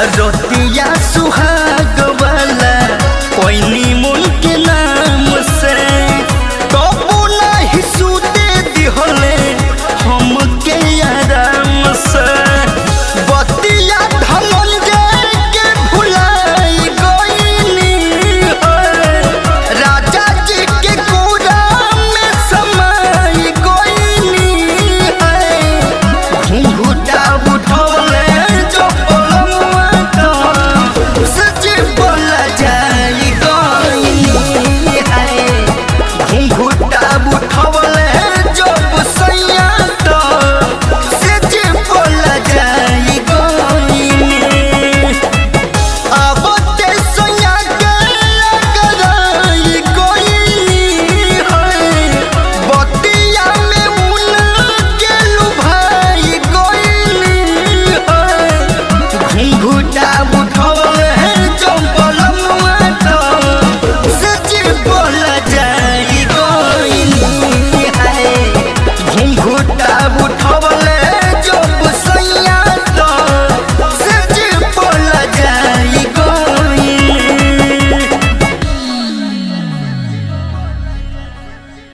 रोतिया सुहाग वाला कोई मुल के नाम से कबू नहीं सूते दिहले हमके आराम से बतिया धनंजय के भुलाई गईनी राजा जी के कोरा में समाई गईनी घुंघुटा उठौले जो पलमुआ तो सच बोल जाई गईनी घुंघुटा उठौले जो सैया तो सच बोल जाई गईनी आबते सोया के लगराई कोई है बतिया में उन के लुभाई कोई है घुंघुटा उठौले चंपल मुआ तो सच बोल जाई कोई है घुंघुटा